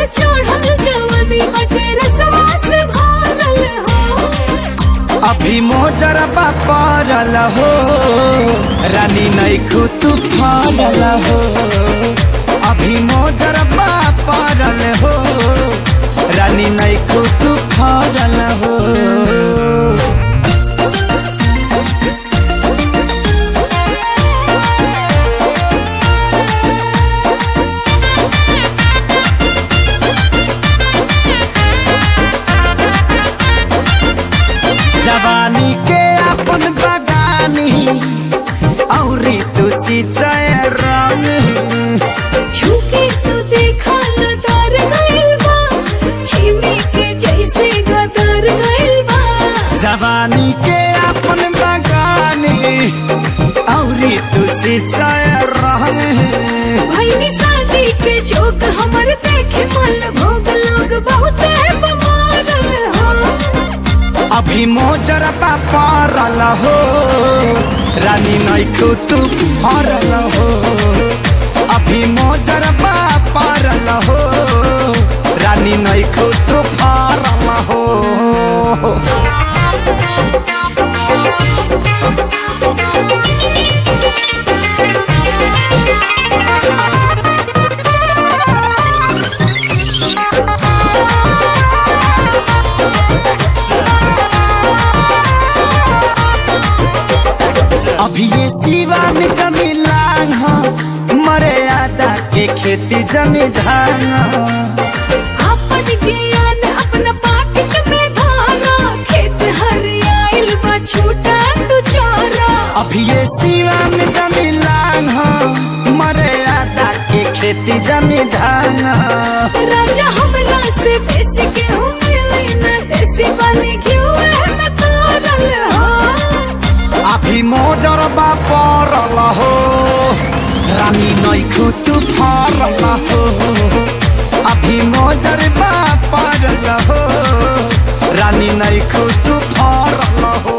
चढ़ल जवानी हटे रसवा से भरल हो अभी मोजरबा पड़ल हो रानी नैखू तू फरल हो अभी मोजरबा पड़ल हो रानी नैखू तू फरल हो जवानी के अपन बगानी औरी तू सिंचाई रंग झुके तो देखा लदार गइल बा छिमी के जैसे गदर गइल बा जवानी के अपन बगानी औरी तू सिंचाई रंग भईनी शादी के जोक हमर देखे मल भोग लोग बहुत बमारल हो अभी मोजरबा पड़ल हो रानी नैखू तू फरल हो अभी मोजरबा पड़ल हो रानी नैखू तू फरल हो अभी ये सिवान जमी लांग हो मरे आदा के खेती जमी धान हो। अपन ज्ञान अपना पाकिट में धारा खेत हरियाइल बा छूटा तू चोरा अभी ये सिवान जमी लांग हो मरे आदा के खेती जमी धान हो। राजा हमरा से बेसी के हो मिले न देसी बने क्यों है मैं तारल हो अभी मोजरबा पड़ल हो रानी नैखू तू फरल हो अभी मोजरबा पड़ल हो रानी नैखू तू फरल हो